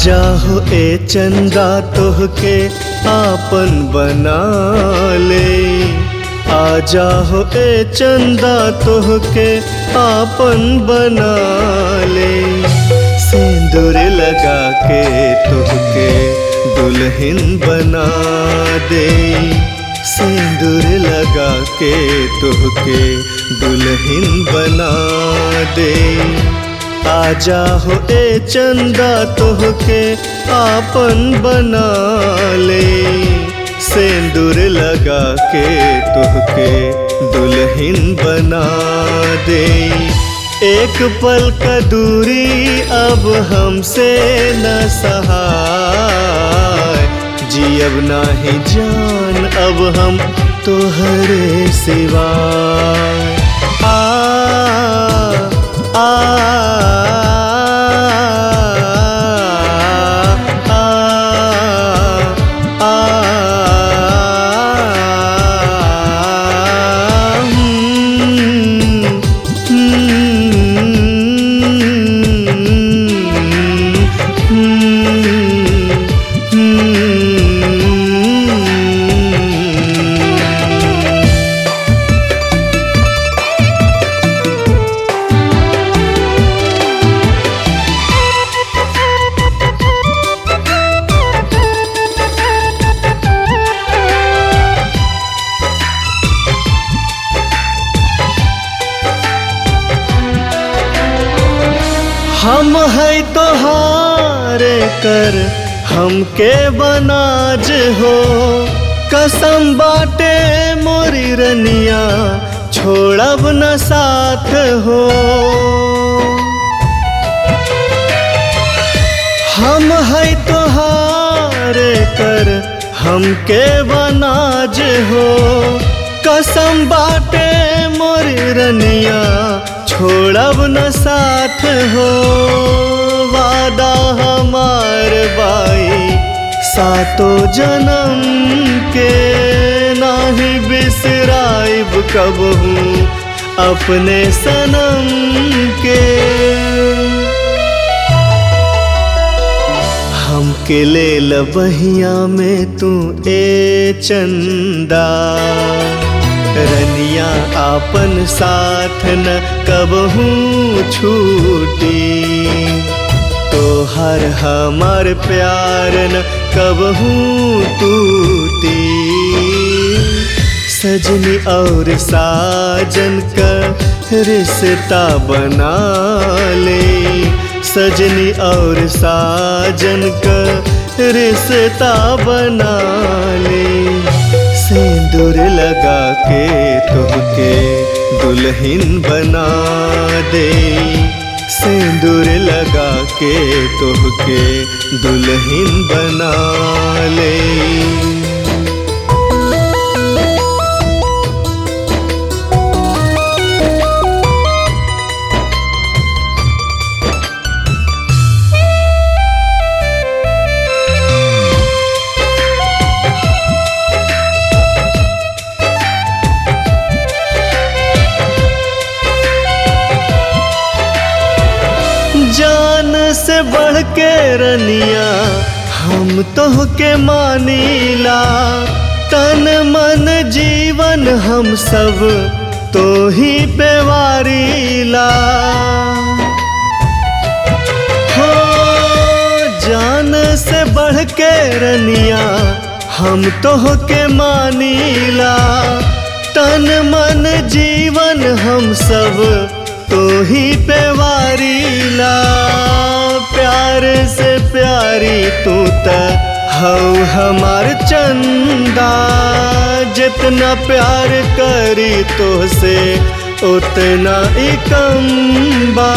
जाहो ए चंदा तोहके आपन बना ले आ जाहो ए चंदा तोहके आपन बना ले सिंदूर लगा के तोहके दुल्हन बना दे सिंदूर लगा के तोहके दुल्हन बना दे आजा हो ए चंदा तोहके आपन बना ले सिंदूर लगा के तोहके दुल्हन बना दे एक पल का दूरी अब हमसे न सहाय जियब नाही जान अब हम तोहरे सिवाय आ आ आ आ हम है तोहारे कर हमके बनाज हो कसम बाटे मोरी रनिया छोड़ब न साथ हो हम है तोहारे कर हमके बनाज हो कसम बाटे मोरी रनिया छोड़ब न साथ हो वादा हमार बाई सातो जन्म के नाही बिसराइब कबहू अपने सनम के हमके ले लबहिया में तू ए चंदा रनिया आपन साथ न कबहू छूटी तो हर हमार प्यार न कबहू टूटी सजनी और साजन का रिश्ता बना ले सजनी और साजन का रिश्ता बना ले सिंदूर लगा के तुहके दुल्हन बना दे सिंदूर लगा के तुहके दुल्हन बना ले जान से बढ़ के रनिया हम तो के मानीला तन मन जीवन हम सब तो ही पे वारीला हो जान से बढ़ के रनिया हम तो के मानीला तन मन जीवन हम सब तो ही पे वारीला प्यार से प्यारी तू त हऊ हमार चंदा जितना प्यार करी तो से उतना ही कम बा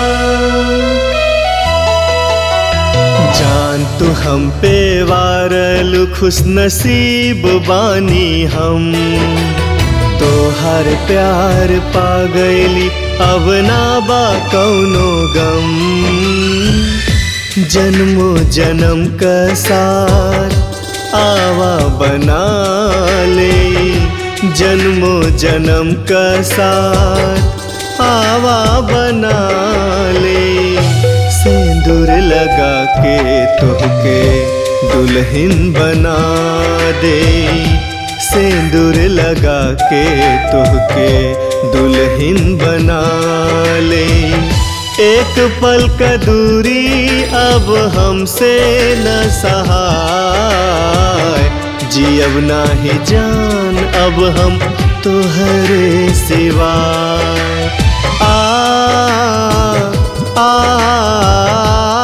जान तू हम पे वारल खुश नसीब बानी हम तो हर प्यार पा गईली अब ना बा कौनो गम जन्मो जन्म का साथ आवा बना ले जन्मो जन्म का साथ आवा बना ले सिंदूर लगा लगा के तोहके दुल्हन बना दे सिंदूर लगा के तोहके दुल्हन बना ले एक पल का दूरी अब हमसे न सहाय जियब नाही जान अब हम तोहरे सिवाय आ आ